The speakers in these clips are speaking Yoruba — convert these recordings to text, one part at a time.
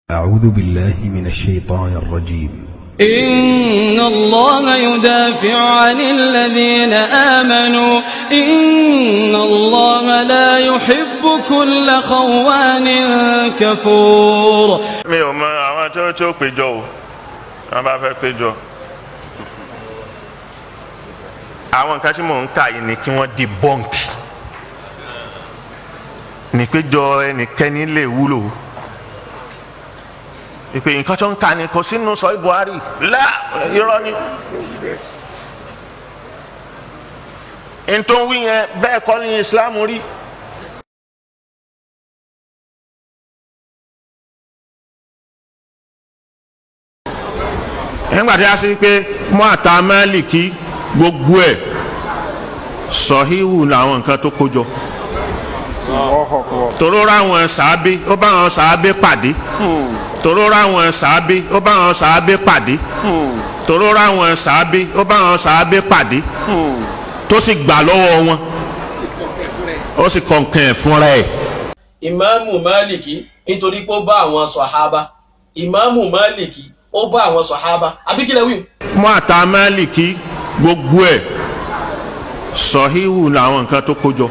أعوذ بالله من الشيطان الرجيم إن الله يدافع عن الذين آمنوا إن الله لا يحب كل خوان كفور mi ò mọ àwọn tí ó tí ó péjọ o wọn bá fẹ́ péjọ àwọn nǹkan tí mò ń kà yìí ni kí wọ́n di bọ́ǹkì nípéjọ ẹnikẹ́ni lè wúlò ìpè nǹkan tó ń kà ní kò sínú sọ Buhari lá irọ́ ni ntòwí yẹn bẹ́ẹ̀ kọ́ ní Islam rí. nígbà tí a sì pé mọ́àtà Málíkì gbogbo ẹ̀ sọ̀híhù làwọn nǹkan tó kójọ tòró ráwọn sàábé ó bá wọn sàábé pàdé tòró ráwọn sàábé ó bá wọn sàábé pàdé tòró ráwọn sàábé ó bá wọn sàábé pàdé tó sì gbà lọ́wọ́ wọn ó sì kọ̀ǹkàn ẹ̀ fúnra ẹ̀. ìmáàmù máàlìkì nítorí pé ó bá àwọn sọ̀hábà ìmáàmù máàlìkì ó bá àwọn sọ̀hábà àbí kí lẹ wí. mọ́àtà Málíkì gbogbo ẹ̀ sọ̀híhù làwọn nǹkan tó kójọ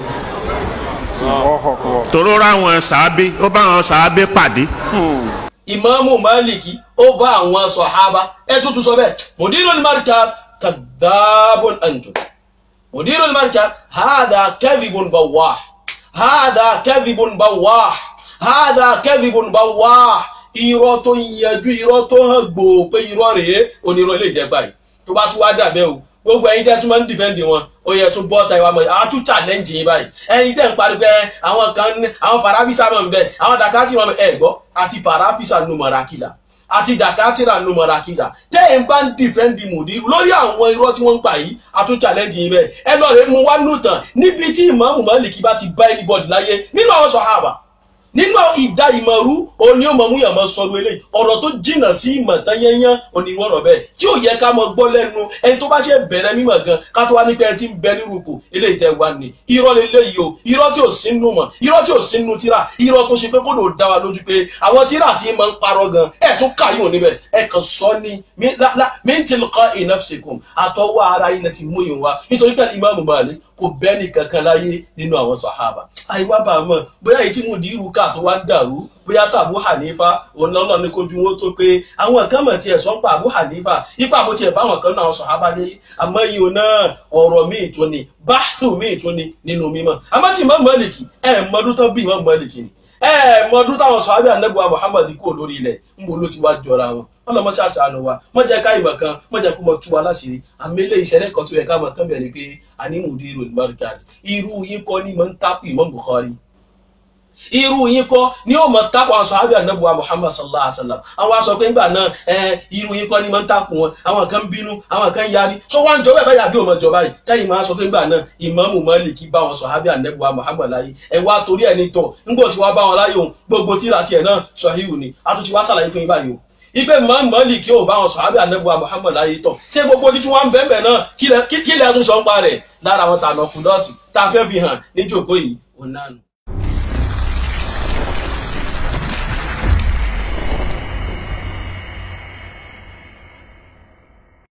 tòró ráwọn sàábé ó bá wọn sàábé pàdé ìmáàmù máàlìkì ó bá àwọn sọ̀hábà ẹ tuntun sọ bẹ́ẹ̀ mudirul markaz kadhabun antum mudirul markaz hadha kadhibun bawah hadha kadhibun bawah hadha kadhibun bawah irọ́ tó ń yanjú irọ́ tó hàn gbòò pé irọ́ rèé onírọ́ lè jẹ́ báyìí tó bá tún wá dàbẹ́ o gbogbo ẹ̀yin tẹ́ tún máa ń dìfẹ́ǹdì wọn ó yẹ tún bọ́ ta ìwà mọ̀ àwọn tún challenge yín báyìí ẹ̀yin tẹ́ ń parí pé àwọn kan ní àwọn parafisa mọ̀ nbẹ àwọn dakati mọ̀ ẹ̀ gbọ́ àti parafisa nù mọ̀rakiza àti dakatira nù mọ̀rakiza tẹ́ ẹ̀ ń bá ń dìfẹ́ǹdì mùdírù lórí àwọn irọ́ tí wọ́n ń pa yìí a tún challenge yín bẹ́ẹ̀ ẹ lọ rẹ̀ mú wá nù tán níbi tí ìmáàmù Málíkì bá ti bá anybody láyé nínú àwọn sọ̀hábà nínú ìdá ìmọ̀rú òní ọmọ mú yàmọ̀ sọ̀rọ̀ eléyìí ọ̀rọ̀ tó jìnnà sí ìmọ̀ tán yẹnyẹn oníwọ̀rọ̀ bẹ́ẹ̀ tí ò yẹ ká mọ gbọ́ lẹ́nu ẹni tó bá ṣe bẹ̀rẹ̀ mímọ̀ gan ká tó wá ní pé ẹ ti ń bẹ nírú kù eléyìí tẹ́ wá ní irọ́ leléyìí o irọ́ tí ò sínú mọ̀ irọ́ tí ò sínú tíra irọ́ tó ṣe pé kó ló dá wa lójú pé àwọn tíra tí máa ń parọ́ gan ẹ̀ tún kà yóò níbẹ̀ ẹ̀ kàn sọ ní min tilqa'i nafsikum àtọwọ́ ara ilẹ̀ ti mú yìí wá nítorí pé Imam Malik kò bẹ́ẹ̀ni kankan láyé nínú àwọn sàhábà àyíwá bá a mọ̀ bóyá èyí tí mo di irú ká tó wá ń dàrú bóyá tó Abu Hanifa òun lọ́nà ní kojú wọn tó pé àwọn kan mọ̀ tiẹ̀ sọ pa Abu Hanifa ipa bó tiẹ̀ báwọn kan náà sàhábà lé àmọ́ yìí ò náà ọ̀rọ̀ míì tó ni báṣù míì tó ni nínú mímọ́ àmọ́ tí Imam Maliki ẹ̀ mọ́dún tán bí Imam Maliki ni ẹ mọdún táwọn sọ̀hábì ànábùwà Muhammad kúrò lórí ilẹ̀ ń bo ló ti wá jọra wọn wọn lọ mọ sí àṣàánú wa mọ jẹ ká ìmọ̀ kan mọ jẹ kó mọ tú wa láṣìírí àmì ilé ìṣẹ̀lẹ̀ kan tó yẹ ká mọ kán bẹ ni pé àní mudirul markaz irú yín kọ́ ni mọ ń tápù Imam Bukhari irú yín kọ́ ni ó mọ tápù àwọn sọ̀hábì ànábùwà Muhammad sallallahu alaihi wasallam àwọn aṣọ pé ńgbà náà ẹ irú yín kọ́ ni mọ ń tápù wọn àwọn kan bínú àwọn kan yarí sọ wá ń jọ bẹ́ẹ̀ báyà bí òun jọ báyìí tẹ́yìn máa sọ pé ńgbà náà Ìmámù Málíkì bá wọn sọ̀hábì ànábùwà Muhammad láyé ẹ wá torí ẹ̀ ní tọ̀ ńgbọ̀ tí wàá bá wọn láyé òun gbogbo tíra tiẹ̀ náà sọ̀híhù ni a tún ti wá sàlàyé fún yín báyìí o ipe mọ́lì kí o bá wọn sọ̀hábì ànábùwà Muhammad láyé tọ̀ ṣé gbogbo ojú tí wọ́n ń bẹ́ẹ̀ náà kí lẹ́ tún sọ ń pa rẹ̀ lára àwọn tànà kùdọ́ọ̀tì tá a fẹ́ fi hàn níjókòó yìí òun náà nù.